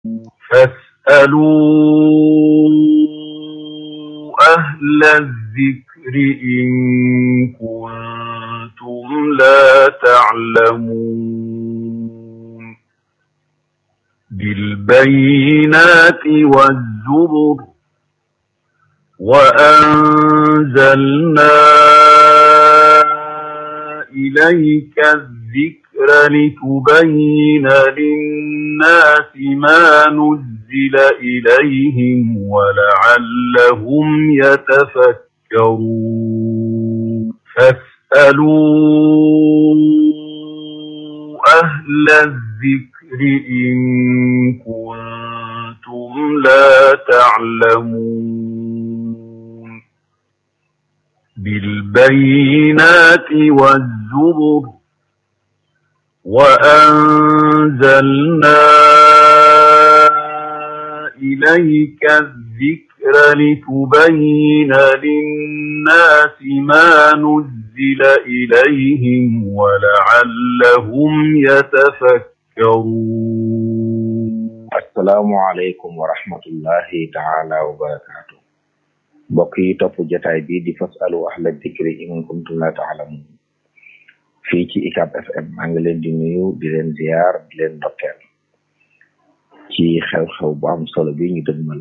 فاسألوا أهل الذكر إن كنتم لا تعلمون بالبينات والزبر وأنزلنا إليك الذكر لتبين للناس ما نزل إليهم ولعلهم يتفكرون فاسألوا أهل الذكر إن كنتم لا تعلمون بالبينات والزبر وأنزلنا إليك الذكر لتبين للناس ما نزل إليهم ولعلهم يتفكرون السلام عليكم ورحمة الله تعالى وبركاته mbokk yi topp jotaay bi di fasalu ahla dikri in kuntum la taalamun fii ci ICAP FM maa ngi leen di nuyu di leen ziar di leen ndokkeel ci xew-xew bu am solo bi ñu dëgmal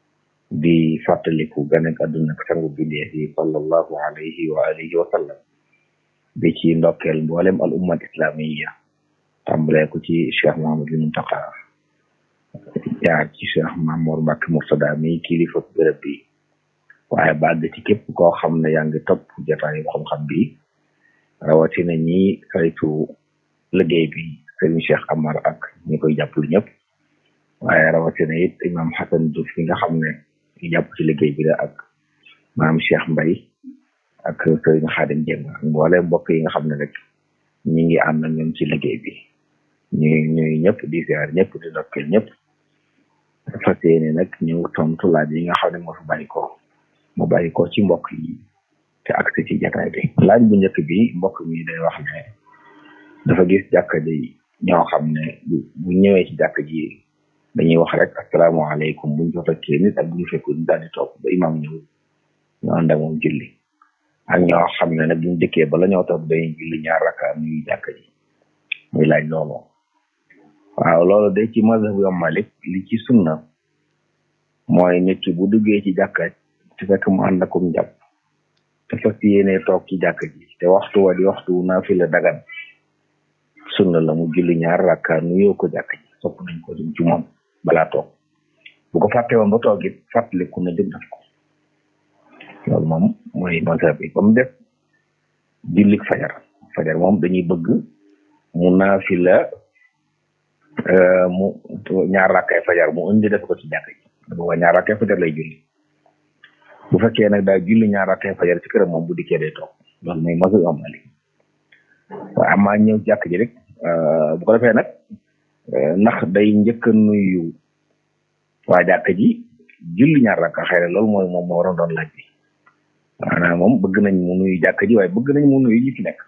di fàttaliku ganek àdduna ak sangu bindeef yi sallallahu alayhi wa alihi wa sallam bi ci ndokkeel mboolem al ummat islamiya tàmbalee ko ci cheikh Muhammadul Muntaqa jaar ci cheikh Mamour Mbacke Murtada mi kilifa bërëb bi waaye bàgg ci képp koo xam ne yaa ngi topp jotaayu xam-xam bi rawatina ñi saytu liggéey bi sëriñ Cheikh Amar ak ñi koy jàppale ñëpp waaye rawatina it imam Hassan Diouf fi nga xam ne ñu jàpp ci liggéey bi la ak maam Cheikh Mbay ak sëriñ Xaadim Jeng ak mboole mbokk yi nga xam ne rek ñi ngi ànd ak ñoom ci liggéey bi ñu ñuy ñëpp di ziar ñëpp di ndokkeel ñëpp fas yéene nag ñëw tontu laaj yi nga xam ne moo fi bàyyi ko mu bàyyi ko ci mbokk yi te agsi ci jataay bi laaj bu njëkk bi mbokk mi day wax ne dafa gis jàkka ji ñoo xam ne bu ñëwee ci jàkka ji dañuy wax rek asalaamaaleykum buñ fa fekkee nit ak bu ñu fekkul ñu daal di toog ba imam ñëw ñu ànd ak moom julli ak ñoo xam ne nag buñ dëkkee bala ñoo toog dañuy julli ñaar raka ñuy jàkka ji muy laaj loolu waaw loolu day ci mazhabu Imam Malik li ci sunna mooy nit ki bu duggee ci jàkka te fekk mu ànd akum jàpp te fas yéene toog ci jàkk ji te waxtu wa di waxtu naafila dagan sunna la mu julli ñaar rakka nuyoo ko jàkk ji sopp nañ ko ci moom balaa toog bu ko fàtte woon ba toog it fàttaliku na jóg def ko loolu moom mooy mazhab bi ba mu def jullik fajar fajar moom dañuy bëgg mu naafila mu ñaar rakkay fajar mu indi def ko ci jàkk ji booba ñaar rakkay fajar lay julli bu fekkee nag daal julli ñaar rakkay fajar ci këram moom bu dikkee day toog loolu mooy masu am ali waaye amaa ñëw jàkk ji rek bu ko defee nag ndax day njëkk a nuyu waa jàkk ji julli ñaar rakka xëy na loolu mooy moom moo waroon doon laaj bi maanaam moom bëgg nañ mu nuyu jàkk ji waaye bëgg nañ mu nuyu ñi fi nekk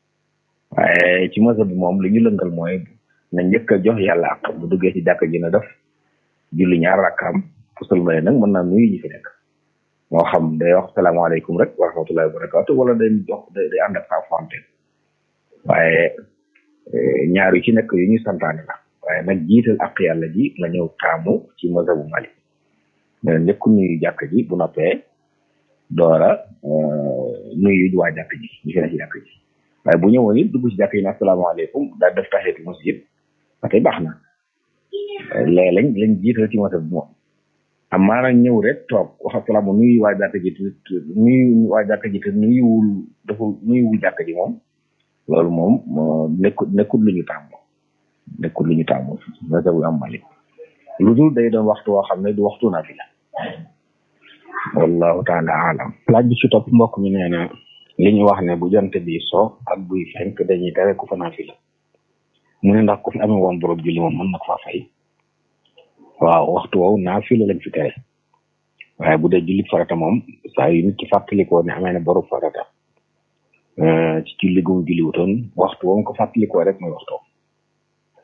waaye ci masa bi moom li ñu lëngal mooy na njëkk a jox yàlla ak bu duggee ci jàkk ji na def julli ñaar rakkaam bu sëlmalee nag mën naa nuyu ñi fi nekk moo xam day wax salaamaaleykum rek wa rahmatullahi wa barakatu wala day jox day ànd ak saa fonte waaye ñaar yu ci nekk yu ñu santaane la waaye nag jiital ak yàlla ji nga ñëw taamu ci mazhabu Malik mais njëkk nuyu jàkk ji bu noppee doora nuyu waa jàkk ji ñu fi ne ci jàkk ji waaye bu ñëwoon it dugg ci jàkk yi ne asalaamaaleykum daal def taxiyatul masjid ba tey baax na léeg lañ lañ jiital ci mazhab bi moom am maanaam ñëw rek toog wax asalaama nuyu waa jàkk ji te nuyu waa jàkk ji te nuyuwul dafa nuyuwul jàkk ji moom loolu moom nekkul nekkul lu ñu tàmm nekkul lu ñu tàmm mazhabu am Malik lu dul day doon waxtu woo xam ne du waxtu naafila wallahu taala alam laaj bi ci topp mbokk mi nee na li ñu wax ne bu jant bi so ak buy fenk dañuy tere ku fa naafila mu ne ndax ku fi amee woon borom julli moom mën na ko faa fay waaw waxtu woowu naafila lañ fi tere waaye bu dee julli farata moom saa yu nit ki fàttalikoo ne amee na borom farata ci julli gu mu julli wutoon waxtu woom ko fàttalikoo rek mooy waxtu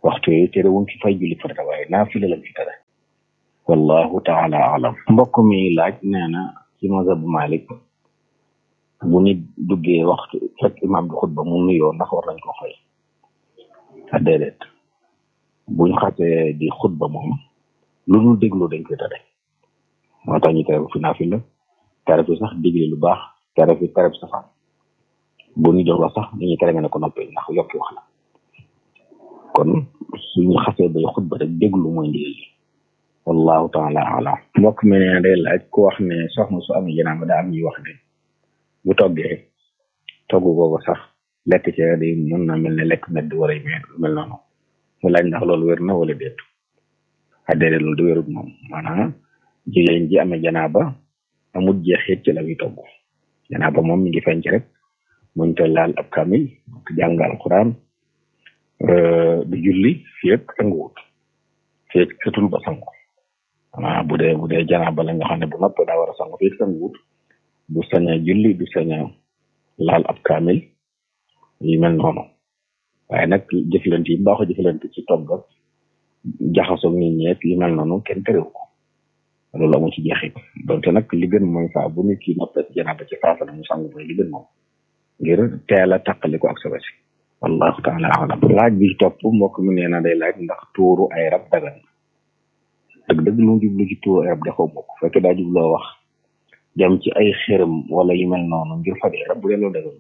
waxtu yooyu tere wuñ fi fay julli farata waaye naafila lañ fi tere wallahu taala alam mbokk mi laaj nee na ci mazhab Malik bu nit duggee waxtu fekk imam bi xutba mu nuyoo ndax war nañ ko fay a déedéet buñ xasee di xutba moom lu dul déglu dañ koy tere moo tax ñu tere fi naafila tere fi sax digle lu baax tere fi tere fi safaan bu ñu doon wax sax dañuy tere nga ne ko noppee ndax yokki wax la kon suñu xasee bay xutba rek déglu mooy ndigal li wallahu taala alam mbokk mi ne day laaj ku wax ne soxna su amee janaaba daa am ñuy wax ne bu toggee togg googu sax lekk ci day mën na mel ne lekk medd wala yu mel noonu mu laaj ndax loolu wér na wala déet a déedéet loolu di wérut moom maanaam jigéen ji amee janaaba amul jeexit ci la muy togg janaaba moom mi ngi feeñ ci rek muñ te laal ab kamil jàng alquran du julli fii ak sanguwut fii ak setul ba sangu ah bu dee bu dee janaaba la nga xam ne bu noppee daa war a sangu fii ak sanguwut du sañ a julli du sañ a laal ab kamil yu mel noonu waaye nag jëflante yi baaxoo jëflante ci togg ak jaxasoo nit ñeek yu mel noonu kenn terewu ko loolu amu ci jeexit donte nag li gën mooy faa bu nit ki noppee janaaba ci faasa na mu sangu mooy li gën moom ngir teel a tàqali ko ak sa wesi wallahu taala alam laaj bi topp mbokk mi nee na day laaj ndax tuuru ay rab dagan dëgg dëgg lu mu jublu ci tuuru ay rab defoo bokk fekk daa jubloo wax jëm ci ay xërëm wala yu mel noonu ngir faj ay rab bu dee loolu dagan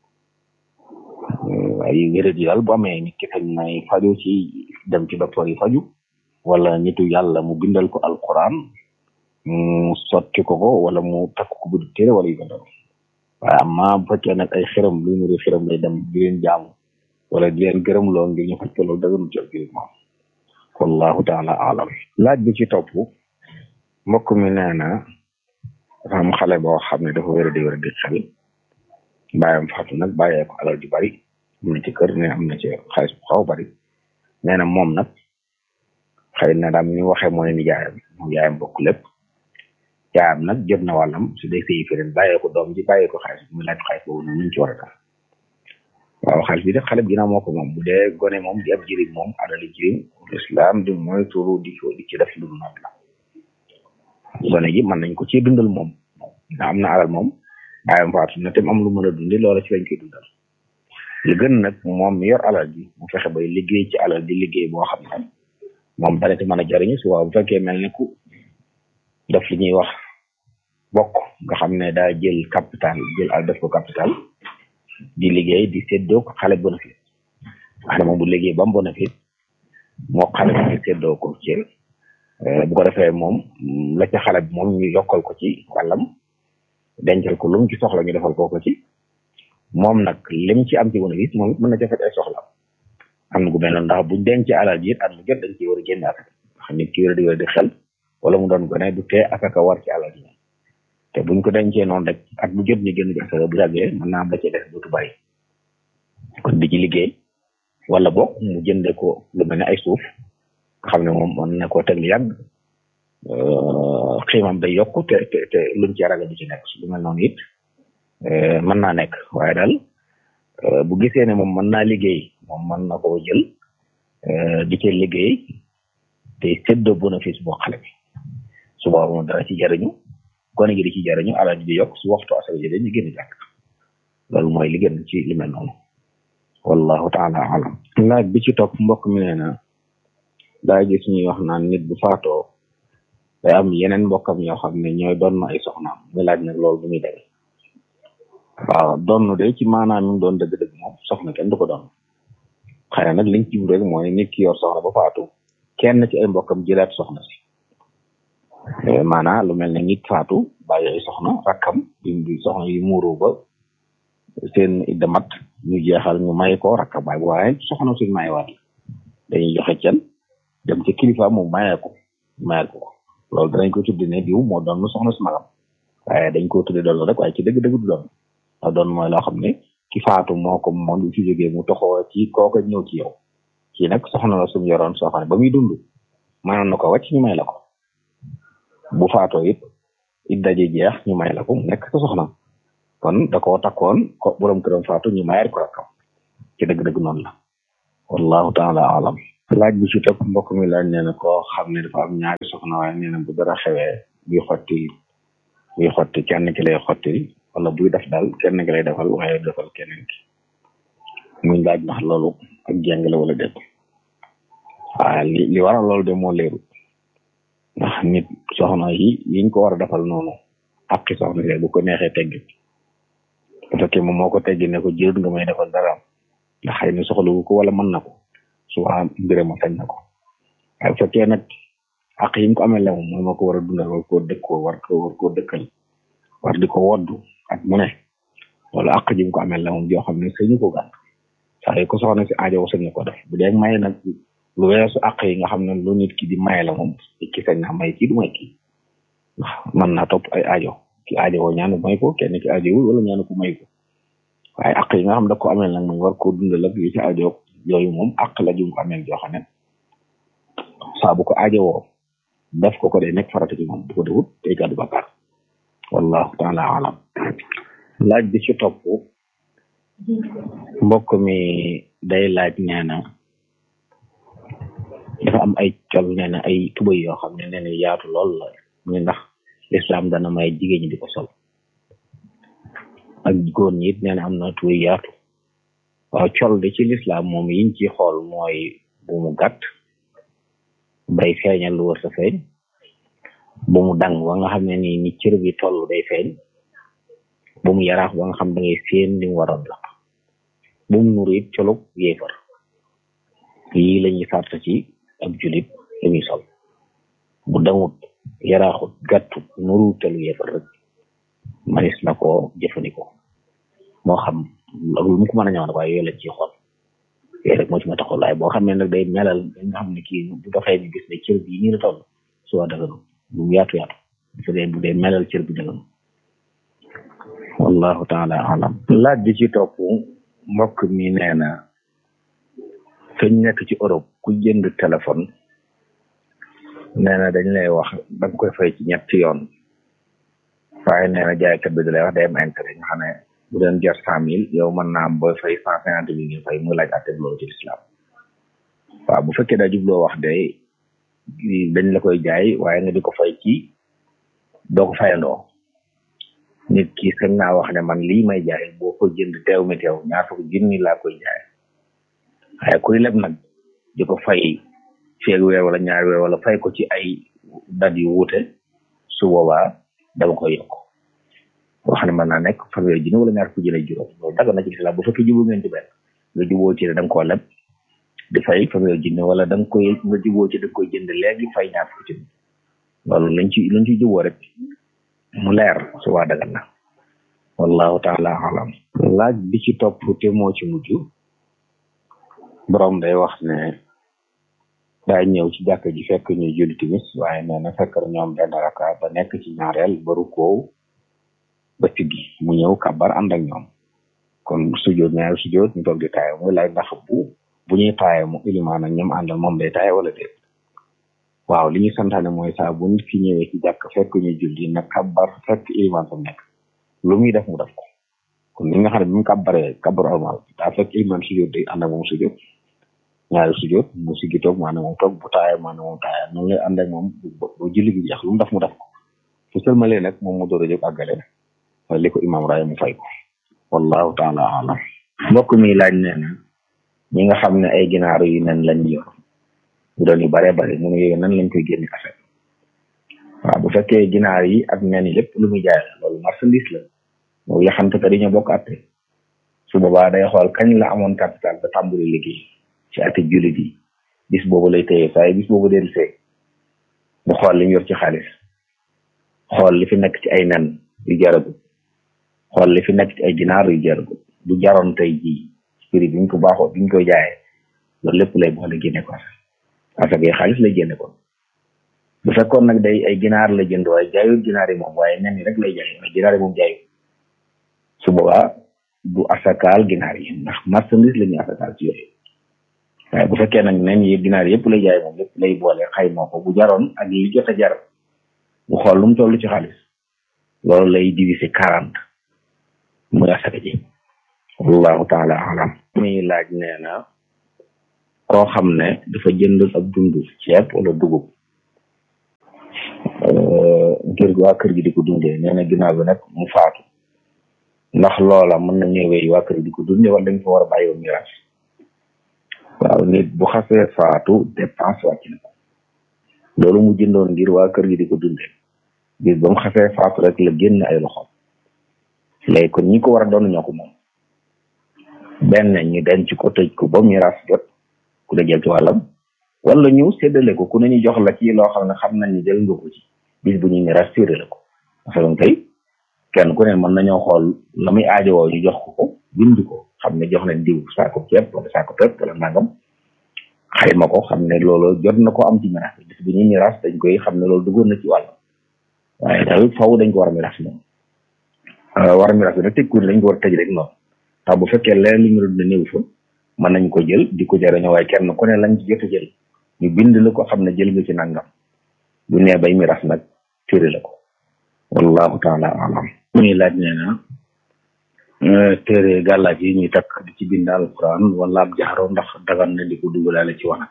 ay wérét yi daal bu amee nit ki xëy nay faju ci dem ci docteur yi faju wala nitu yàlla mu bindal ko alquran mu sotti ko ko wala mu takk ko bu téere wala yu mel noonu waaye amma bu fekkee nag ay xërëm lu nuri xërëm lay dem di leen jaamu wala di leen gërëm loo ngir ñu faj ko loolu daganu ci biir moom wallahu taala alam laaj bi ci topp mbokk mi nee na dafa am xale boo xam ne dafa wéra di wéra di xel bàyyam faatu nag bàyyee ko alal ju bari am na ci kër ne am na ci xaalis bu xaw bari nee na moom nag xëy na daam ni waxee mooy ni jaayam moom yaayam bokk lépp yaayam nag jot na wàllam su dee sëyi feneen bàyyee ko doom ji bàyyee ko xaalis muy laaj xaalis boobu noonu ñu ci war a def waaw xaalis bi def xale bi ginnaaw moo ko moom bu dee gone moom di ab jirim moom adali jirim islam di mooy turu di ko di ci def lu dul noonu la gone gi mën nañ ko ci dundal moom na am na alal moom bàyyam faatu na tam am lu mën a dundi loola ci lañ koy dundal li gën nag moom mi yor alal ji mu fexe bay liggéey ci alal di liggéey boo xam ne moom dana ci mën a jariñu su waaw bu fekkee mel ni ku def li ñuy wax bokk nga xam ne daa jël capital jël al def ko capital di liggéey di séddoo ko xale bénéfice wax ne moom bu liggéey ba mu bénéfice moo xale bi ñu séddoo ko ci bu ko defee moom la ca xale bi moom ñu yokkal ko ci wàllam dencal ko lu mu ci soxla ñu defal ko ko ci moom nag lim ci am ci bénéfice moom it mën na ca fekk ay soxla am na gu mel noonu ndax buñ denc alal ji it at mu jot dañ ciy war a génn asaka xam nit ki wér di wér di xel wala mu doon gone du tee asaka war ci alal ji te buñ ko dencee noonu rek at bu jot ñu génn ci asaka bu yàggee mën naa am la ci def dootu bàyyi kon di ci liggéey wala boog mu jënde ko lu mel ne ay suuf nga xam ne moom mën na koo teg lu yàgg xiimam day yokku te te te luñ ci ragal du ci nekk lu mel noonu it mën naa nekk waaye daal bu gisee ne moom mën naa liggéey moom mën na koo jël di ci liggéey te séddoo bénéfice boo xale bi su boobaa moom dana ci jariñu gone gi di ci jariñu alal ji di yokk su waxtu asaka ji ñu génn jàkk loolu mooy li gën ci li mel noonu wallahu taala alam laaj bi ci topp mbokk mi nee na daa gis ñuy wax naan nit bu faatoo day am yeneen mbokkam yoo xam ne ñooy doon ay soxnaam muy laaj nag loolu bu muy demee waaw doon de ci maanaam mi doon dëgg-dëgg moom soxna kenn du ko doon xëy na nag liñ ci rek mooy nit ki yor soxna ba faatu kenn ci ay mbokkam jëlaat soxna si maanaam lu mel ne nit faatu bàyyi ay soxna rakkam di soxna yi muuru ba seen idda mat ñu jeexal ñu may ko rakkam waaye waaye soxna suñ mayewaat dañuy joxe cen dem ci kilifa mu mayee ko mayee ko loolu danañ ko tuddi ne diw moo doon soxna su magam waaye dañ ko tuddi doon rek waaye ci dëgg-dëgg du doon ndax doon mooy loo xam ne ki faatu moo ko moom du ci jógee mu toxoo ci kooka ñëw ci yow kii nag soxna la suñu yoroon soo xam ne ba muy dund mënoon na ko wàcc ñu may la ko bu faatoo it it daje jeex ñu may la ko mu nekk sa soxna kon da koo takkoon ko borom këram faatu ñu mayar ko rakkam ci dëgg-dëgg noonu la wallahu taala alam laaj bi ci topp mbokk mi laaj nee na koo xam ne dafa am ñaari soxna waaye nee na bu dara xewee buy xotti buy xotti kenn ki lay xotti wala buy def daal kenn ki lay defal waaye defal keneen ki muy laaj ndax loolu ak jàng la wala déet waaw li li waral loolu de moo leeru ndax nit soxna yi yiñ ko war a defal noonu ak ki soxna yi bu ko neexee teggi bu fekkee moom moo ko teggi ne ko jërut nga may defal dara ndax xëy na soxlawu ko wala mën na ko suba mbirama sañ na ko waaye bu fekkee nag ak yi mu ko amee la moom mooy ma ko war a dundal war koo dëkkoo war ko war koo dëkkal war di ko woddu ak mu ne loolu ak ji mu ko amee la moom joo xam ne sañu ko gànt saa yu ko soxna si aajo sañu ko def bu dee may nag lu weesu ak yi nga xam ne lu nit ki di maye la moom ki sañ na may kii du may kii ndax mën naa topp ay aajo ki aajo woo ñaanu may ko kenn ki aajo wul wala ñaanu ko may ko waaye ak yi nga xam da ko amee nag moom war koo dundal ak yi ci aajo yooyu moom ak la jum ko amee joo xam ne saa bu ko aajo woo def ko ko day nekk farata ci moom bu ko defut day gàddu bakkaar wallahu taala alam laaj bi ci topp mbokk mi day laaj nee na dafa am ay col nee na ay tubay yoo xam ne nee na yaatu lool la mu ndax lislaam dana may jigéen ñi di ko sol ak góor ñi it nee na am na tubay yaatu waaw col de ci lislaam moom yiñ ci xool mooy bu mu gàtt bay feeñal lu wër sa feeñ bu mu dang ba nga xam ne ni ni cër bi toll day feeñ bu mu yaraax ba nga xam da ngay séen li mu waroon la bu mu nuru it colub yéefar yii la ñuy sart ci ab julit li muy sol bu dangut yaraaxut gàttut nuru telu yéefar rek manis na ko jëfandikoo moo xam ak lu mu ko mën a ñëw nag waaye yooyu lañ ciy xool yooyu rek moo ci ma taxaw waaye boo xam ne nag day melal nga xam ne kii bu doxee ni gis ne cër bi nii la toll soo daganu bu mu yaatu yaatu su dee bu dee melal cër bi daganu wallahu taala alam laaj bi ci topp mbokk mi nee na feñ nekk ci Europe ku jënd téléphone nee na dañ lay wax da nga koy fay ci ñetti yoon waaye nee na jaaykat bi da lay wax day am intérêt nga xam ne bu doon jar cent mille yow mën naa am booy fay cent cinquante mille ngeen fay muy laaj àtte loolu ci lislaam waaw bu fekkee daa jubloo wax day dañ la koy jaay waaye nga di ko fay ci doo ko fayandoo nit ki sañ naa wax ne man lii may jaay boo ko jënd teew mi teew ñaar fukk junni laa koy jaay waaye kuy leb nag di ko fay feeg weer wala ñaari weer wala fay ko ci ay dat yu wuute su boobaa dama koy yokk wax ne mën naa nekk fanweeri junni wala ñaar fukki junni juróom loolu daga na ci lislaam bu fekkee juboo ngeen ci benn nga juboo ci ne da nga koo leb di fay fanweeri junni wala da nga koy nga juboo ci da nga koy jënd léegi fay ñaar fukki junni loolu lañ ci lañ ci juboo rek mu leer su waa dagal na wallahu taala alam laaj bi ci topp te moo ci mujj borom day wax ne daa ñëw ci jàkk ji fekk ñu julli timis waaye nee na fekk na ñoom benn raka ba nekk ci ñaareel baru koow ba siggi mu ñëw kabar ànd ak ñoom kon sujjoot ñaari sujjoot ñu toog di taaye muy laaj ndax bu bu ñuy taaye mu ilimaan ak ñoom àndal moom day taaye wala déet waaw li ñu santaane mooy saa bu nit ki ñëwee ci jàkk fekk ñu julli na kabar fekk ilimaan fa nekk lu muy def mu def ko kon li nga xam ne bi mu kabaree kabar normal daa fekk ilimaan sujjoot day ànd ak moom sujjoot ñaari sujjoot mu siggi toog maanaam moom toog bu taaye maanaam moom taaye noonu lay ànd ak moom bu julli gi jeex lu mu def mu def ko su sëlmalee nag moom mu door a jóg àggale waaye li ko imaam raaya mu fay ko wallahu taala alam mbokk mi laaj nee na ñi nga xam ne ay ginaar yu nen lañ yor bu doon yu bare bare mu ne yooyu nan lañ koy génne affaire waaw bu fekkee ginaar yi ak nen yi lépp lu muy jaay la loolu marchandise la moom yaxante ka dañoo bokk atte su boobaa day xool kañ la amoon capital ba tàmbali liggéey ci ati jullit yi bis boobu lay téye saa yi bis boobu del see mu xool li mu yor ci xaalis xool li fi nekk ci ay nen yu jaragu xool li fi nekk ci ay ginaar yu jaragu bu jaroon tey jii prix bi ñu ko baaxoo bi ñu koy jaayee loolu lépp lay boole génne ko parce que xaalis lay génne ko bu fekkoon nag day ay ginaar la jënd waaye jaayut ginaar yi moom waaye nen yi rek lay jaay waaye ginaar yi moom jaayut su boobaa du asakaal ginaar yi ndax marchandise la ñuy asakaal ci yooyu waaye bu fekkee nag nen yi ginaar yëpp lay jaay moom lépp lay boole xayma ko bu jaroon ak li jot a jar bu xool lu mu toll ci xaalis loolu lay diviser quarante muy asaka ji wallahu taala alam muy laaj nee na koo xam ne dafa jënd ab dund ceeb wala dugub ngir waa kër gi di ko dundee nee na ginnaaw bi nag mu faatu ndax loola mën na ñëwee waa kër gi di ko dundee wala dañ fa war a bàyyi woon miraas waaw nit bu xasee faatu dépense wàcc na ko loolu mu jëndoon ngir waa kër gi di ko dundee bis ba mu xasee faatu rek la génn ay loxoom léegi kon ñi ko war a doon ñoo ko moom benn ñu denc ko tëj ko ba miraas jot ku la jël ci wàllam wala ñu séddale ko ku ne ñu jox la ci loo xam ne xam nañ ni jël nga ko ci bis bu ñu miraas séddale ko parce que tey kenn ku ne mën nañoo xool la muy aajowoo ñu jox ko ko bind ko xam ne jox nañ diw saako ceeb wala saako pepp wala nangam xayma ko xam ne loolu jot na ko am ci miraas bis bu ñuy miraas dañ koy xam ne loolu duggoon na ci wàllam waaye daal faw dañ ko war a miraas moom war a miraas bi nag tëj dañ ko war a tëj rek noonu tax bu fekkee leneen li ñu doon néew fa mën nañ ko jël di ko jëriñoo waaye kenn ku ne lañ ci jot a jël ñu bind la ko xam ne jël nga ci nangam bu nee bay miraas nag firi la ko wallahu taala alam muy laaj nee na téere gàllaaj yi ñuy takk di ci bind alquran wala ab jaxaro ndax dagan na di ko dugalaale ci wanag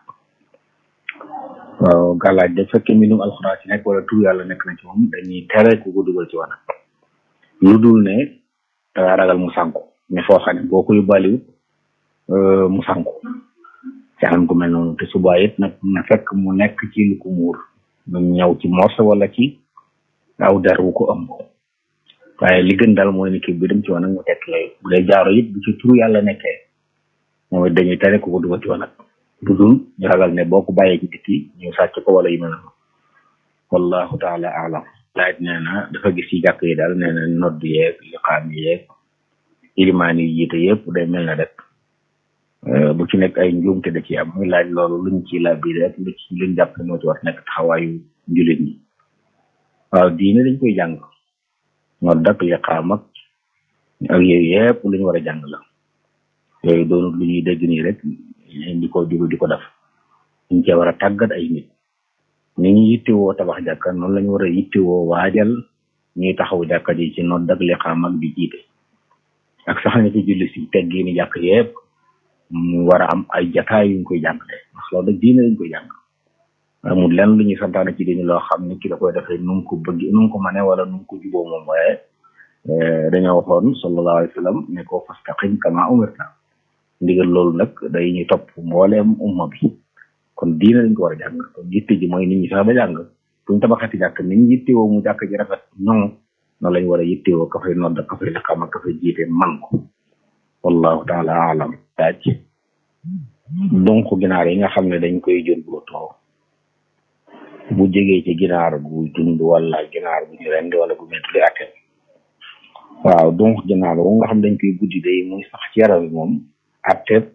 waaw gàllaaj da fekkee mbindum alquran ci nekk wala tur yàlla nekk na ci moom dañuy tere ku ko dugal ci wanag lu dul ne dangaa ragal mu sànku mais foo xam ne boo ko yóbbaaliwut mu sànku ci anam ku mel noonu te subaa it nag na fekk mu nekk ci lu ko muur mu ñëw ci morse wala ci aw der wu ko ëmb waaye li gën daal mooy ni kii bi dem ci wanag mu tekk lay bu dee jaaro it bu ci turu yàlla nekkee moom it dañuy tere ku ko dugal ci wanag lu dul ñu ragal ne boo ko bàyyee ci tikki ñu sàcc ko wala yu mel noonu wallahu taala alam laaj nee na dafa gis ci jàkk yi daal nee na nodd yeeg liqaam yeeg ilimaan yi jiite yëpp day mel na rek bu ci nekk ay njuumte da ci am muy laaj loolu luñ ci la biir rek lu ci luñ jàpp moo ci war nekk taxawaayu njulit ñi waaw diine dañ koy jàng nodd ak liqaam ak ak yooyu yëpp lu ñu war a jàng la yooyu doonut lu ñuy dégg nii rek di ko jugu di ko def ñu cee war a tàggat ay nit ni ñu yittewoo tabax jàkka noonu la ñu war a yittewoo waajal ñuy taxaw jàkka ji ci nodd ak liqaam ak di jiite ak sax na ci julli si teggi ni jàkk yëpp mu war a am ay jataay yuñ koy jàngale ndax loolu nag diine lañ koy jàng amul lenn lu ñuy santaane ci diine loo xam ne ki da koy defee nu mu ko bëgg nu mu ko mane wala nu mu ko juboo moom waaye dañoo waxoon sallallahu alayhi wa sallam ne ko fastaqim kama umirta ndigal loolu nag day ñu topp mbooleem umma bi kon diine lañ ko war a jàng kon yitte ji mooy nit ñi sax ba jàng buñ tabaxati jàkk nit ñi yittewoo mu jàkk ji rafet ñoŋ noonu lañ war a yittewoo ka fay nodd ka fay liqaam ak ka fay jiite man ko wallahu taala alam daaj donc ginaar yi nga xam ne dañ koy jël bootoo bu jegee ci ginaar gu dund wala ginaar gu ñu rend wala gu mettuli atel waaw donc ginaar wu nga xam dañ koy buddi day muy sax ci yaram bi moom attet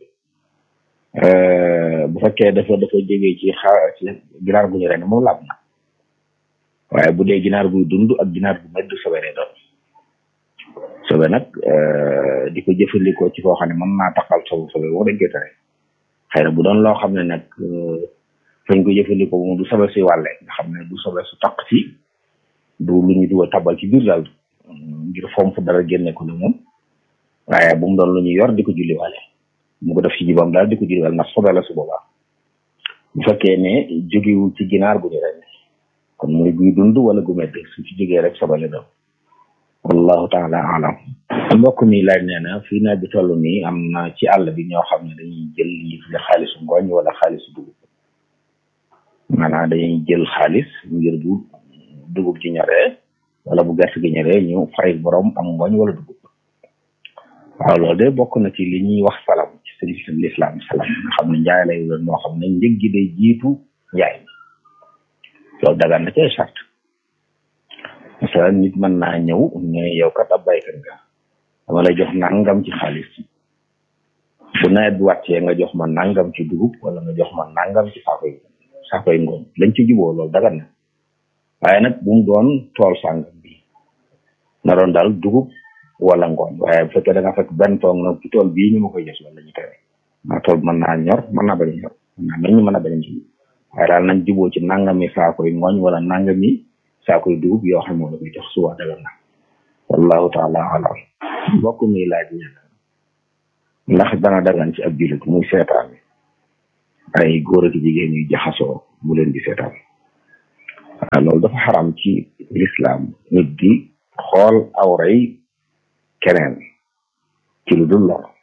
bu fekkee dafa dafa jegee ci xa ci ginaar gu ñu rend moom laab na waaye bu dee ginaar guy dund ak ginaar gu medd sobe lay doon sobe nag di ko jëfandikoo ci koo xam ne mën naa taxal sobe sobe boo dañ koy tere xëy na bu doon loo xam ne nag fañ ko jëfandikoo moom du sobe si wàlle nga xam ne du sobe su taq ci du lu ñu dugal tabal ci biir daal ngir fomp dara génne ko ne moom waaye bu mu doon lu ñu yor di ko julli wàlle mu ko def ci jibam daal di ko julli wàlle ndax sobe la su boobaa bu fekkee ne jógewul ci ginaar gu ñu ren kon muy guy dund wala gu medd su ci jógee rek sobe la doon wallahu taala alam mbokk mi laaj nee na fii naa bi toll nii am na ci àll bi ñoo xam ne dañuy jël li tudde xaalisu ngooñ wala xaalisu dugub maanaam dañuy jël xaalis ngir bu dugub ji ñoree wala bu gerte gi ñoree ñu fay borom am ngooñ wala dugub waaw loolu de bokk na ci li ñuy wax salam ci sëriñ l'islam salam nga xam ne njaay lay doon moo xam ne njëg gi day jiitu njaay loolu dagaan na ci ay charte masalan nit mën naa ñëw ne yow kat ab baykat nga dama lay jox nangam ci xaalis bu nawet bi wàccee nga jox ma nangam ci dugub wala nga jox ma nangam ci saakoy saakoy ngooñ lañ ci juboo loolu dagan na waaye nag bu mu doon tool sàngam bi na doon daal dugub wala ngooñ waaye bu fekkee da nga fekk benn tool nag ci tool bii ñu ma koy jox loolu la ñu tere maa tool mën naa ñor mën naa bañ a ñor mën naa meññ mën naa bañ a meññ waaye daal nañ juboo ci nangami saakoy ngooñ wala nangami saakoy dugub yoo xam moo la koy jox suba dagan na wallahu taala alam mbokk mi laaj ñett ndax dana dagan ci ab jullit muy seetaan ay góor ak jigéen yu jaxasoo mu leen di seetaan waaw loolu dafa xaram ci lislaam nit di xool awray keneen ci lu dul lor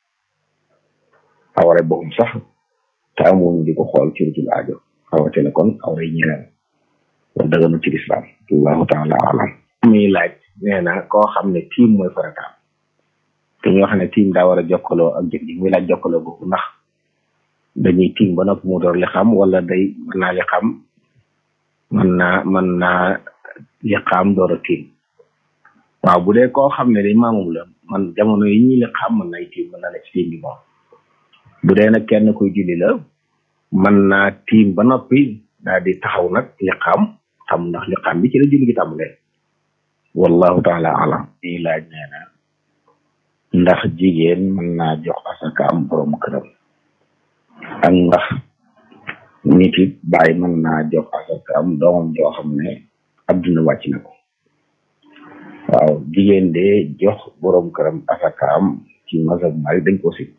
awray boobu sax te amuñu di ko xool ci lu dul aajo rawatina kon awray ñeneen loolu daganu ci lislaam allahu taala alam muy laaj nee na koo xam ne tiim mooy farataam te ñoo xam ne tiim daa war a jokkaloo ak jëf ji muy laaj jokkaloo boobu ndax dañuy tiim ba noppi mu door li xam wala day mën naa li xam mën naa mën naa li xam door a tiim waaw bu dee koo xam ne day maamum la man jamono yi ñuy li xam mën nay tiim mën na la ci tiim bi moom bu dee nag kenn kuy julli la mën naa tiim ba noppi daal di taxaw nag li xam xam ndax li xam bi ci la julli gi tàmbalee wallahu taala alam ñuy laaj nee na ndax jigéen mën naa jox asaka am borom këram ak ndax nit it bàyyi mën naa jox asaka am doomam joo xam ne adduna wàcc na ko waaw jigéen de jox borom këram asaka am ci mazhab mari dañ ko si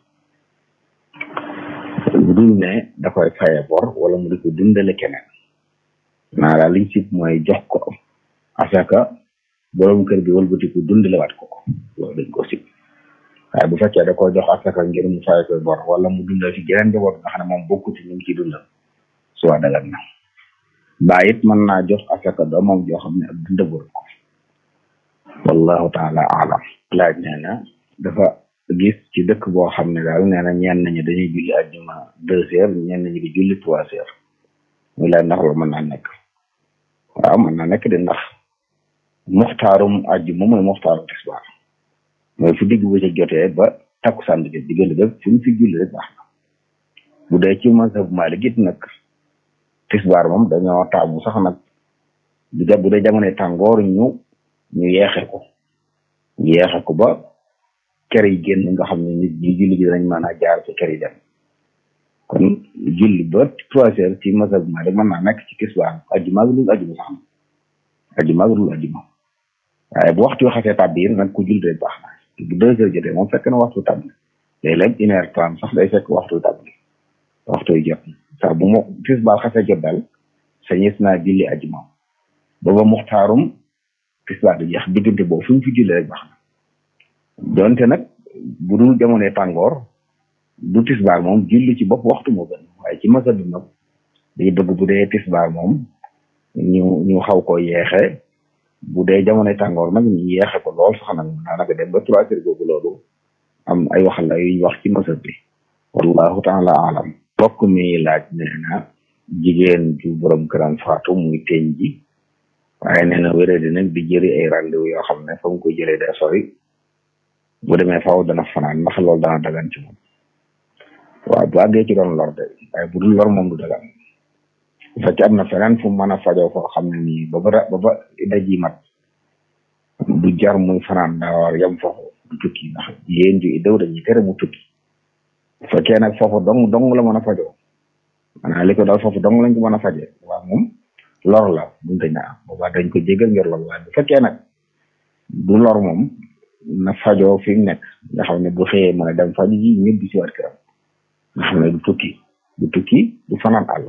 lu dul ne da koy faye bor wala mu di ko dundale keneen naa daal liñ sib mooy jox ko asaka borom kër gi wëlbati ko dundale waat ko ko loolu dañ ko sib waaye bu fekkee da koo jox asaka ngir mu faye koy bor wala mu dundal ci geneen njaboot nga xam ne moom bokku ci ñu ngi ciy dundal suwa dagan na bàyyi it mën naa jox asaka doomam joo xam ne ak dundabur ko wallahu taala alam laaj nee na dafa gis ci dëkk boo xam ne daal nee na ñenn ñi dañuy julli ajjuma deux heures ñenn ñi di julli trois heures muy laaj ndax loolu mën naa nekk waaw mën naa nekk de ndax muxtaarum ajjuma mooy muxtaarum tisbaar mooy fu digg bu ca jotee ba takkusaan bi jot diggante ba fu ñu fi julli rek baax na bu dee ci mazhab Maalik it nag tisbaar moom dañoo taamu sax nag bu dee bu dee jamono tàngoor ñu ñu yeexe ko ñu yeexe ko ba kër yi génn nga xam ne nit ñi julli gi danañ mën a jaar ci kër yi dem kon julli ba trois heures ci mazhab Maalik mën naa nekk ci tisbaar ajjuma ak dul ajjuma sax na ajjuma ak dul ajjuma waaye bu waxtu xasee tàbbi nag ku julli rek baax na bu deux heures jotee moom fekk na waxtu tàbbi léeg-léeg une heure trente sax day fekk waxtu tàbbi waxtu yi jot sax bu mo tisbaar xasee jot daal sañis naa julli ajjuma booba muxtaarum tisbaar di jeex diggante boobu fu ñu fi julli rek baax na donte nag bu dul jamonoy tàngoor du tisbaar moom julli ci bopp waxtu moo gën waaye ci masa bi nag day bëgg bu dee tisbaar moom ñu ñu xaw ko yeexe bu dee jamonoy tàngoor nag ñu yeexe ko lool sax nag daanaka dem ba trois heures googu loolu am ay waxal la yuñ wax ci masa bi wallahu taala alam bokk mi laaj nee na jigéen ju borom këram faatu muy teñ ji waaye nee na wéré di nag di jëri ay rendez-vous yoo xam ne fa mu ko jëlee day sori bu demee faaw dana fanaan ndax loolu dana dagan ci moom waaw bu àggee ci doon lor de waaye bu dul lor moom du dagan bu fekkee am na feneen fu mu mën a fajoo foo xam ne nii ba ba ba ba daji mat du jar muy fanaan daa war yam foofu du tukki ndax yéen ju daw dañuy tere mu tukki bu fekkee nag foofu dong dong la mën a fajoo maanaam li ko daal foofu dong lañ ko mën a faje waaw moom lor la buñ ko ñaa boobaa dañ ko jégal ngir lor waaye bu fekkee nag du lor moom na fajoo fi mu nekk nga xam ne bu xëyee mën a dem faju ji ñëpp di si waat këram nga xam ne du tukki du tukki du fanaan àll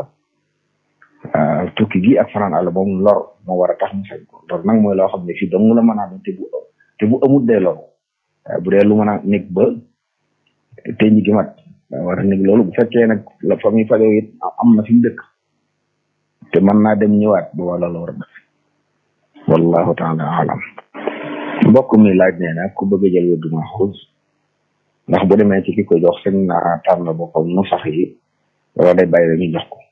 tukki gi ak fanaan àll moom lor moo war a tax mu sañ ko lor nag mooy loo xam ne fii dong la mën a te bu te bu amut dee loru waaye bu dee lu mën a nekk ba te ñi gi mat daa war a nekk loolu bu fekkee nag la fa muy fajoo it am na fi mu dëkk te mën naa dem ñëwaat bu wala la war a def wallahu taala alam mbokk mi laaj nee na ku bëgg a jël wérdu maxuus ndax bu demee ci ki ko jox sëñ na tànn boppam nu sax yi wala day bàyyi rek ñu jox ko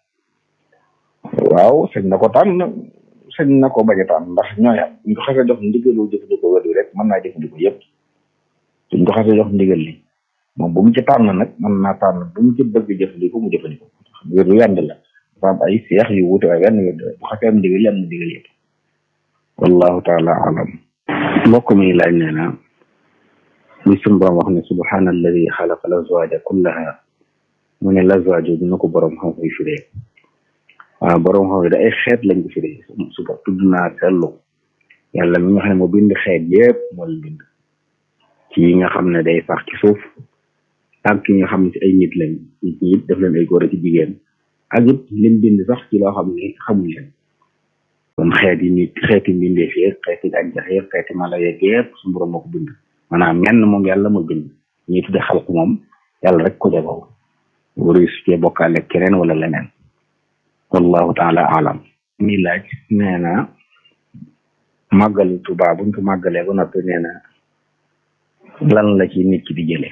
waaw sëñ na ko tànn sëñ na ko bañ a tànn ndax ñooyam ñu ko xasee jox ndigalu jëfandikoo wérdu rek mën naa jëfandikoo yëpp suñ ko xasee jox ndigal li moom bu mu ci tànn nag mën naa tànn bu mu ci bëgg jëfandikoo mu jëfandikoo wérdu yànd la dafa am ay seex yu wuute waaye benn wérdu bu xasee am ndigal yi am na ndigal yëpp wallahu taala alam mbokk mi laaj nee na muy sunu borom wax ne subhaana alladi xalaqa lazwaaja kullaha mu ne lazwaaju dina ko borom xam koy firee waaw borom xam da ay xeet lañ ko firee suba tudd naa seetlu yàlla mi nga xam ne moo bind xeet yépp moo leen bind ci yi nga xam ne day sax ci suuf ak ki nga xam ne ci ay nit lañ nit ñi it def leen ay góor ak jigéen ak it lim bind sax ci loo xam ne xamuñ leen kon xeeti nit xeeti mbindeef yeeg xeeti gàncax yeeg xeeti mala yeeg yëpp su borom moo ko bind maanaam menn moom yàlla moo bind ñi tudde xalq moom yàlla rek ko jagoo wari su cee bokkaale keneen wala leneen wallahu taala alam mi laaj nee na màggal Tuubaa buñ ko màggalee ba noppi nee na lan la ci nit ki di jële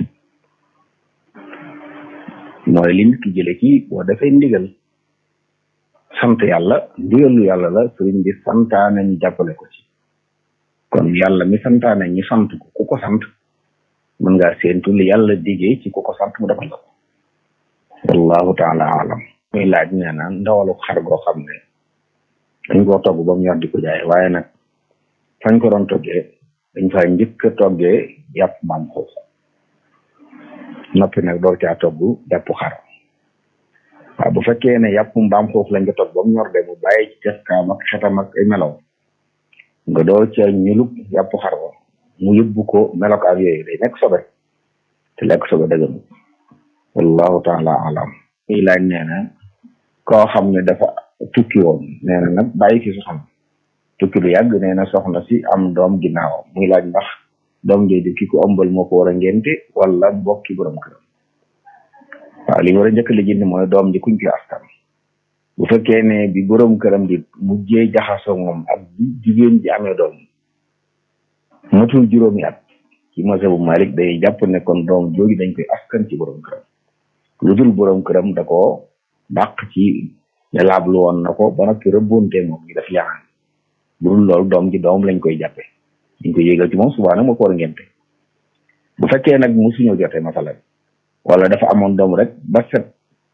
mooy li nit ki jële ci boo defee ndigal sant yàlla ndigalu yàlla la sëriñ bi santaane ñu jàppale ko ci kon yàlla mi santaane ñi sant ko ku ko sant mën ngaa séentu li yàlla digee ci ku ko sant mu defal la ko wallahu taala alam muy laaj nee na ndawalu xar goo xam ne dañ koo togg ba mu ñor di ko jaay waaye nag fañ ko doon toggee dañ fay njëkk a toggee yàpp mbaam xuux noppi nag door caa togg yàpp xar waaw bu fekkee ne yàpp mbaam xuux lañ ko togg ba mu ñor de mu bàyyi ci cafkaam ak xetam ak ay melaw nga door ca ñulub yàpp xar ba mu yóbbu ko melok ak yooyu day nekk sobe te lekk sobe dëgg wallahu taala alam muy laaj nee na koo xam ne dafa tukki woon nee na nag bàyyi fi soxna tukki lu yàgg nee na soxna si am doom ginnaaw muy laaj ndax doom jooju ki ko ëmbal moo ko war a ngénte wala bokki borom këram waaw li ñu war a njëkk li jënd mooy doom ji kuñ koy askan bu fekkee ne bi borom këram di mujjee jaxasoo moom ak bi jigéen ji amee doom matul juróomi at ci mazhabu Malik day jàpp ne kon doom jooju dañ koy askan ci borom këram lu dul borom këram da ko dàq ci ne laablu woon na ko ba noppi rëbbonte moom ñu def yaxaan bu dul loolu doom ji doom lañ koy jàppe dañ koy yégal ci moom subaa nag moo ko war a ngente bu fekkee nag musuñoo jotee masalan wala dafa amoon doom rek ba set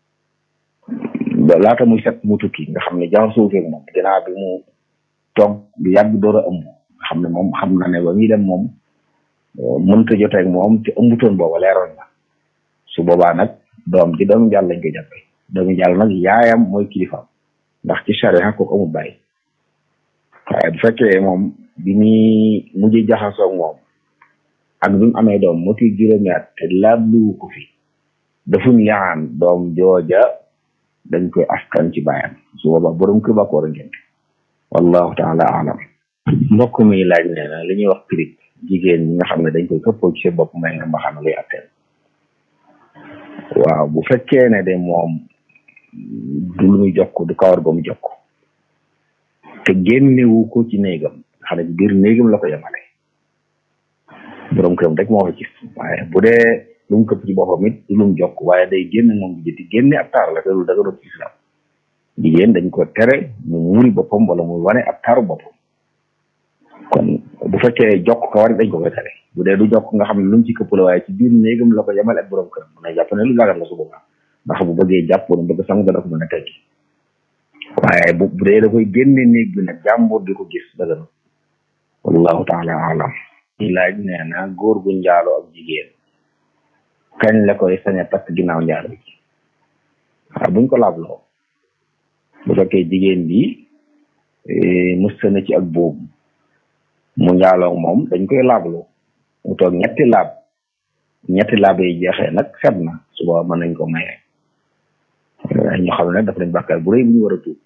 laata muy set mu tukki nga xam ne jaxasoo feeg moom ginnaaw bi mu toog bi yàgg door a ëmb nga xam ne moom xam na ne ba muy dem moom mënta jotee ak moom te ëmbutoon booba leeroon na su boobaa nag doom ji doomu jàll lañ koy jàppe doomu jàll nag yaayam mooy kilifaam ndax ci charia kooku amul bàyyi waaye bu fekkee moom bi muy mujj jaxasoo moom ak bi mu amee doom moti juróomi at te laabluwu ko fi dafuñ yaan doom jooja dañ koy askan ci bàyyam su boobaa borom kër ba ko war a ngénte wallahu taala alam mbokk mi laaj nee na li ñuy wax pirig jigéen ñi nga xam ne dañ koy këppoo ci seen bopp may nga mbaxana luy atteel waaw bu fekkee ne de moom du lu muy jokk du kawar ba mu jokk te génnewu ko ci néegam nga xam ne ci biir néegam la ko yemale borom këram rek moo ko gis waaye bu dee lu mu këpp ci boppam it du lu mu jokk waaye day génn moom bi jëti génne ab taar la te lu daga doon ci islam jigéen dañ ko tere mu muri boppam wala mu wane ab taaru boppam kon bu fekkee jokk ko war dañ ko koy tere bu dee du jokk nga xam ne lu mu ci këpp la waaye ci biir néegam la ko yemale ak borom këram na jàpp ne lu dagan la su boobaa ndax bu bëggee jàpp wala bëgg sangu dana ko mën a teggi waaye bu bu dee da koy génne néeg bi nag jàmbur di ko gis dagan wallahu taala alam ñi laaj nee na góor gu njaaloo ak jigéen kañ la koy sañ a takk ginnaaw njaalo bi waaw buñ ko laabloo bu fekkee jigéen bi musta na ci ak boobu mu njaaloo moom dañ koy laabloo mu toog ñetti laab ñetti laab yi jeexee nag set na suba mën nañ ko maye ñu xam ne daf nañ bàkkaar bu rëy bu ñu war a tuub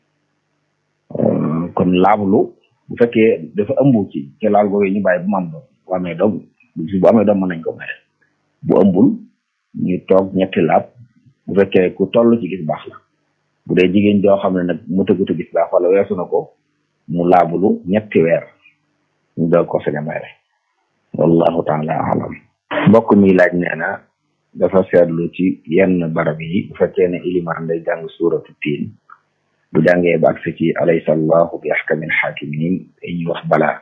kon laablu bu fekkee dafa ëmb ci ci laal googu ñu bàyyi bu mu am doom bu amee doom bu amee doom mën nañ ko maye bu ëmbul ñu toog ñetti laab bu fekkee ku toll ci gis baax la bu dee jigéen joo xam ne nag mu tëggutu gis baax wala weesu na ko mu laabulu ñetti weer ñu doog ko sañ a maye wallahu taala alam mbokk mi laaj nee na dafa seetlu ci yenn barab yi bu fekkee ne ilimaan day jàng suuratu tiin bu jàngee ba agsi ci alaysa allahu bi ahkamil hakimin ñuy wax balaa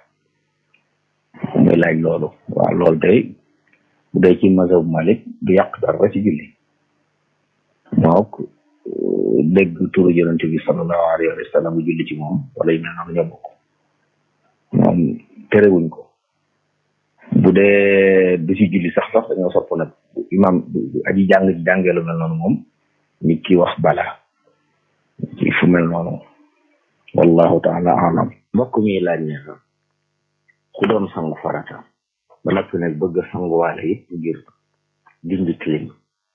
muy laaj loolu waaw loolu day bu dee ci mazhab malik du yàq dara ci julli mook dégg turu yonente bi sallallahu alayhi wa sallam bu julli ci moom wala yu mel noonu ñoo bokk moom terewuñ ko bu dee du ci julli sax sax dañoo sopp nag imam aji jàng ci jàngee lu mel noonu moom nit ki wax bala ci fu mel noonu wallahu taala alam mbokk mi laaj ne ku doon sangu farata ba noppi nag bëgg a sanguwaale it ngir dindi tilim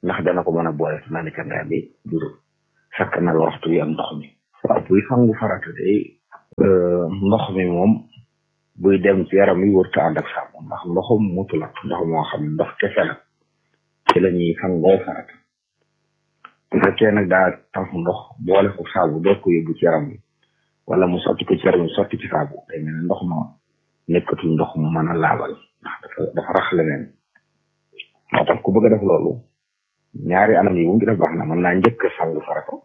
ndax dana ko mën a boole su naan cangaay bi juru sakk na waxtu yi am ndox mi waaw buy sangu farata day ndox mi moom buy dem ci yaram yi wërta ànd ak saabu ndax ndoxum mutu la ndox moo xam ne ndox kese la ci la ñuy sangoo farata bu fekkee nag daa tax ndox boole ko saabu doo ko yóbbu ci yaram bi wala mu sotti ko ci yaram bi sotti ci saabu day mel ne ndox ma nekkatul ndox mu mën a laabal ndax dafa dafa rax leneen moo tax ku bëgg a def loolu ñaari anam yi mu ngi def baax na mën naa njëkk sangu farata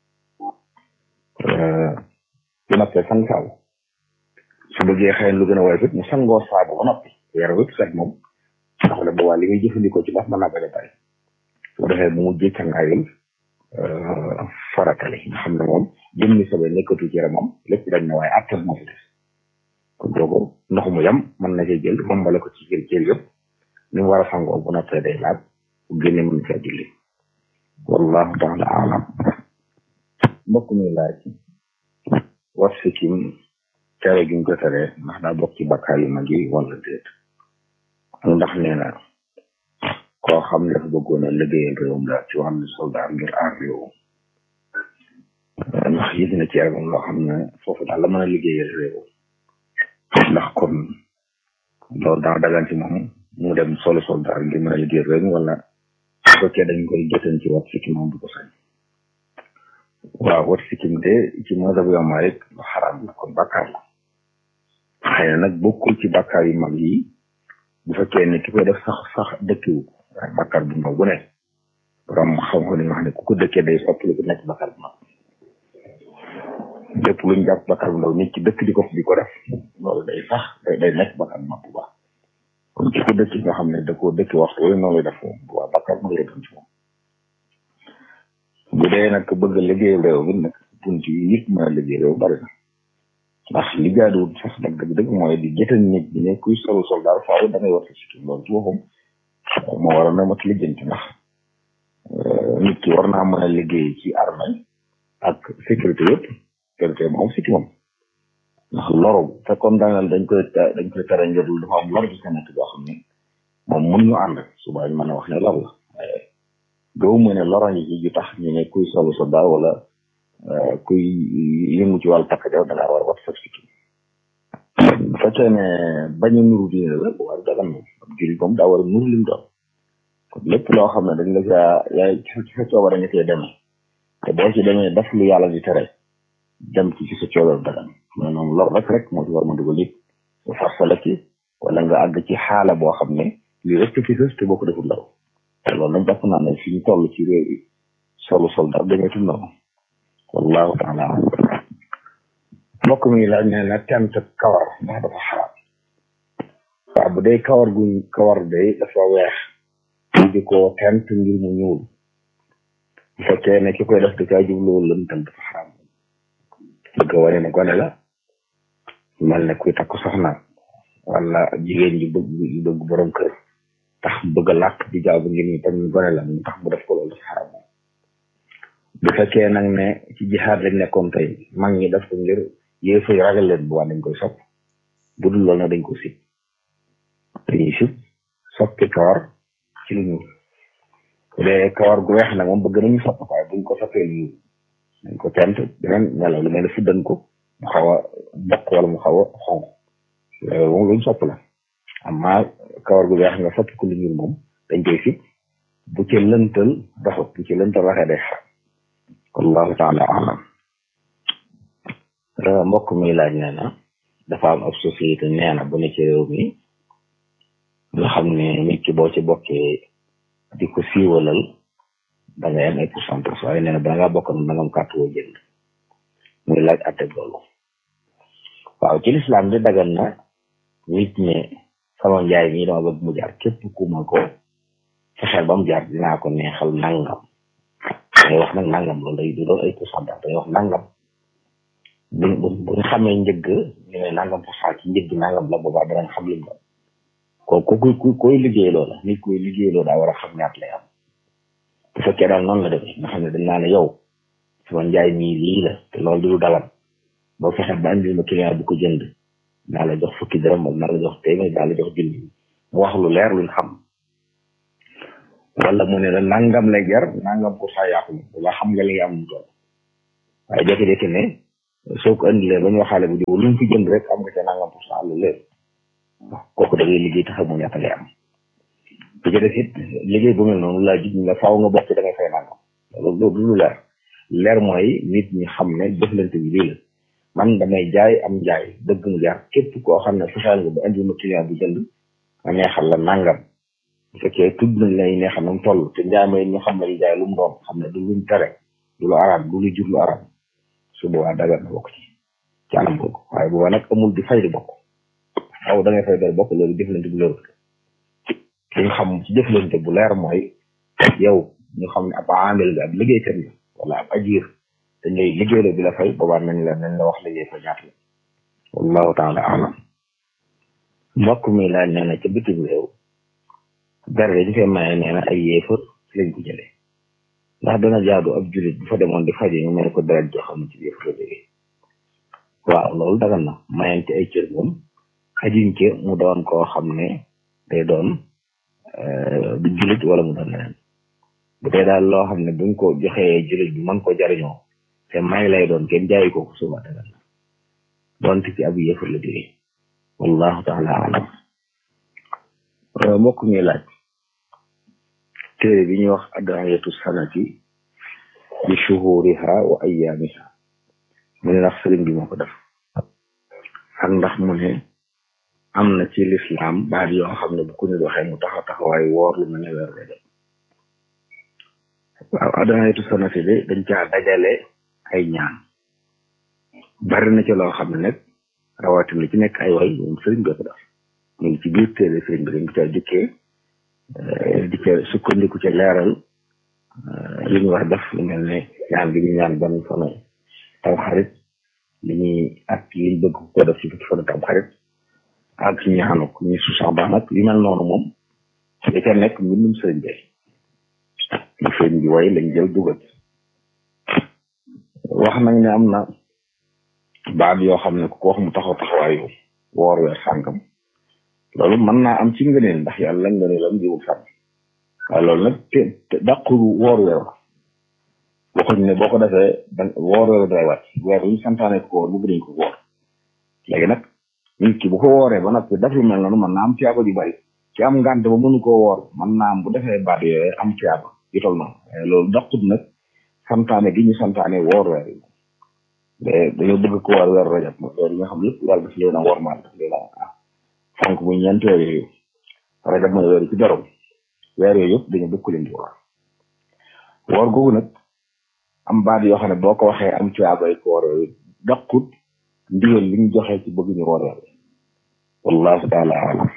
bu noppee sang saabu su bëggee xëy lu gën a woyof it mu sangoo saabu ba noppi yaram wépp set moom ndax la boobaa li muy jëfandikoo ci ndox mën naa bañ a bari su defee bu mu jëkk ngaayul faratali nga xam ne moom jëmmi sobe nekkatu ci yaramam lépp dañ na waaye attel moo fi des kon doogu ndox mu yam mën na cee jël moom bala ko ci jël jël yëpp ni mu war a sangoo bu noppee day laab bu génne mën caa julli wallahu taala alam mbokk mi laaj was sikim tere gi ñu ko tere ndax daa bokk ci bakkaar yu mag yi wala déet ndax nee na koo xam ne dafa bëggoon a liggéeyal réewum daal ci wàllu soldat ngir aar réew ndax yëg na ci yaramam loo xam ne foofu daal la mën a liggéeyal réew ndax kon loolu daa dagan ci moom mu dem solo soldat ngir mën a liggéeyal réew mi wala su fekkee dañ koy joteen ci wat sikkim moom du ko sañ waaw wat sikkim de ci mazhab Imam Malik lu xaraam la kon bàkkaar la xëy na nag bokkul ci bàkkaar yu mag yi bu fekkee ne ki koy def sax sax dëkkiwu ko waaye bàkkaar bu ndaw bu ne borom xam-xam dañuy wax ne ku ko dëkkee day soppali ko nekk bàkkaar bu mag lépp luñ jàpp bàkkaar bu ndaw nit ci dëkk di ko di ko def loolu day sax day day nekk bàkkaar bu mag bu baax kon ci ko dëkk nga xam ne da koo dëkk waxtu wala noonu lay def moom bu baax bàkkaar bu mag lay doon ci moom bu dee nag bëgg a liggéey réew mi nag bunt yi nit mën a liggéey réew bari na ndax li jaaduwul sax nag dëgg dëgg mooy di jëtal nit ñi ne kuy solu soldaar faaw da ngay war a sikkim loolu ci boppam moo war a na mat lijjanti ndax nit ki war naa mën a liggéey ci armée ak sécurité yëpp sécurité moom sikki moom ndax loro fekkoon daaneel dañ koy dañ koy tere ngir dafa am lor bi sa nekk boo xam ne moom mun ñu ànd suba ñu mën a wax ne lor la waaye gëw mu ne loro ñi ci ju tax ñu ne kuy solu soldaar wala kuy yëngu ci wàllu takk jaw da ngaa war a wat sa sikkim bu fekkee ne bañ a nuru diine la bu war dagan moom ab jullit moom daa war a nuru lim doon kon lépp loo xam ne dañ la saa yaay ci sa coobare nga cee demee te boo ci demee daf lu yàlla di tere dem ci ci sa coobare dagan mais noonu lor rek rek moo ci war ma dugal nit nga farsala ci wala nga àgg ci xaala boo xam ne lii rek fi sës te boo ko deful law te loolu nag jàpp naa ne fi ñu toll ci réew yi solu soldat demeetul noonu wallahu taala mbokk mi laaj ne na tent kawar ndax dafa xaraam waaw bu dee kawar gu kawar day dafa weex ñu di ko tent ngir mu ñuul bu fekkee ne ki koy def da caa jubluwul lëntal dafa xaraam bëgg a wane ne gone la mel ne kuy takk soxna wala jigéen ji bëgg ji bëgg borom kër tax bëgg a làkk di jaabu ngir ñu tam gone la mu tax mu def ko loolu dafa xaraam bu fekkee nag ne ci jihaad lañ nekkoon tey mag ñi def ko ngir yéefa yi ragal leen bu waa dañ koy sopp bu dul loolu nag dañ ko sib dañuy sib soppi kawar ci lu ñuul bu dee kawar gu weex nag moom bëgg nañu sopp waaye buñ ko soppee lu ñuul dañ ko tent beneen melaw lu mel ne fuddan ko mu xaw a bokk wala mu xaw a xonq loolu moom luñ sopp la amma kawar gu weex nga soppi ko lu ñuul moom dañ koy sib bu ci lëntal doxut bu ci lëntal waxee day xam wallahu taala alam mbokk mi laaj nee na dafa am ab société nee na bu ne ci réew mi nga xam ne nit ki boo ci bokkee di ko siiwalal da ngay am ay pourcentage waaye nee na ba ngaa bokk na nga am carte woo jënd muy laaj atteg loolu waaw ci lislaam di dagan na nit ne sama njaay mi dama bëgg mu jaar képp ku ma ko fexeel ba mu jaar dinaa ko neexal nangam day wax nag nangam loolu day du doon ay pourcentage day wax nangam bu bu bu ñu xamee njëgg ñu ne nangam pour cent ci njëgg nangam la boobaa danañ xam lim doon ko ku ku koy liggéey loola nit koy liggéey loola daa war a xam ñaat lay am bu fekkee daal noonu la demee nga xam ne dañ naa ne yow sama njaay mii lii la te loolu du dalan boo fexe ba andil ma client bu ko jënd naa la jox fukki dërëm wala naa la jox téeméer naa la jox junni mu wax lu leer luñ xam wala mu ne la nangam lay jar nangam pour cent yàqu bu baax xam nga li nga am mu toll waaye jékki-jékki ne soo ko indilee ba ñu waxaale bu diw lu mu fi jënd rek am nga ca nangam pour cent lu léer waaw kooku da ngay liggéey tax mu ñaata lay am bu ci def it liggéey bu mel noonu laa jig ñu la faaw nga bokk da ngay fay nangam loolu loolu lu leer leer mooy nit ñi xam ne jëflante bi lii la man damay jaay am jaay dëgg mu jaar képp koo xam ne fexeel nga ba indi ma client bu jënd ma neexal la nangam bu fekkee tudd nañ lay neexal na mu toll te njaay may ñu xam ne li jaay lu mu doon xam ne du luñ tere du lu araam du lu jur lu araam su boobaa dagal na bokk ci ci anam boobu waaye boobaa nag amul di fay di bokk aw da ngay fay doy bokk loolu jëflante bu leer li nga xam ci jëflante bu leer mooy yow ñu xam ne ab amel nga ab liggéeykat nga wala ab ajir dañ lay liggéeyloo bi la fay boobaa nañ la nañ la wax liggéey fa ñaata la wallahu taala alam mbokk mi laaj nee na ca bitim réew dara dañu fay maye nee na ay yéefar lañ ko jëlee ndax dana jaadu ab julit bu fa demoon di faje ñu may ko deret joo xam ne ci yéefar la jógee waaw loolu dagan na mayante ay cër moom xajuñ ci mu doon koo xam ne day doon du julit wala mu doon leneen bu dee daal loo xam ne buñ ko joxee julit bi mën ko jariñoo te may lay doon kenn jaayi ko suba dagan na doonte ci ab yéefar la jógee wallahu taala alam mbokk ñuy laaj téere bi ñuy wax adayatu sanati bi shuhuriha wa ayyaamiha mu ne ndax sëriñ bi moo ko def ak ndax mu ne am na ci lislaam baat yoo xam ne bu ko nit waxee mu taxaw taxawaay woor lu mel ne weer de waaw adayatu sanati de dañ caa dajale ay ñaan bari na ci loo xam ne nag rawatina ci nekk ay way moom sëriñ bi ko def ñu ngi ci biir téere sëriñ bi dañ ko caa dikkee di ca sukkandiku ca leeral li ñu wax def lu mel ne ñaan gi ñu ñaan ban fanu tam xarit li ñuy ak liñ bëgg ko def ci fukki fanu tam xarit ak ñaanu ko ñu su sax baax nag yu mel noonu moom da ca nekk mbindum sëriñ bi lu sëriñ bi way lañ jël dugal wax nañ ne am na baat yoo xam ne ku ko wax mu taxaw taxawaayu woor weer sàngam loolu mën naa am ci ngëneel ndax yàlla ngëneelam jiwul sànn waaye loolu nag te te dàqul woor weer waxuñ ne boo ko defee da woor weer day wàcc weer yu santaane ko woor bu bëriñ ko woor léegi nag nit ki bu ko wooree ba noppi def lu mel noonu mën naa am tiyaaba ju bari ci am ngànt ba mënu koo woor mën naa am bu defee baat yooyu am tiyaaba yu tol noonu loolu dàqut nag santaane gi ñu santaane woor weer yi dañoo bëgg ko woor weer rajab weer yi nga xam lépp yàlla daf leen a wormaal daf leen a fonk muy ñeent weer yooyu rajab mooy weer ci borom weer yooyu yëpp dañu bëgg ku leen di woor woor googu nag am baat yoo xam ne boo ko waxee am tuyaabay ko woor yooyu daqut ndigal li ñu joxe ci bëgg ñu woor weer wallahu taala alam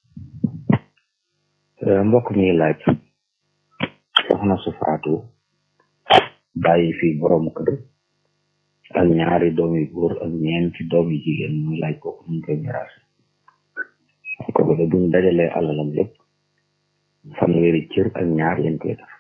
mbokk mi laaj soxna su faatu bàyyi fi borom kër ak ñaari doom yu góor ak ñeenti doom yu jigéen muy laaj kooku ñu koy miraas kooku de buñ dajalee alalam lépp fanweeri cër ak ñaar lañ koy def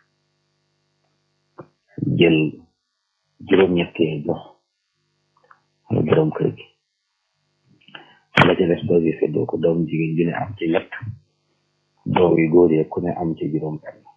jël juróom-ñett yi jox xana borom kër gi la ca des doom yi seddoo ko doom jigéen ju ne am ci ñett doom yu góor yi ku ne am ci juróom benn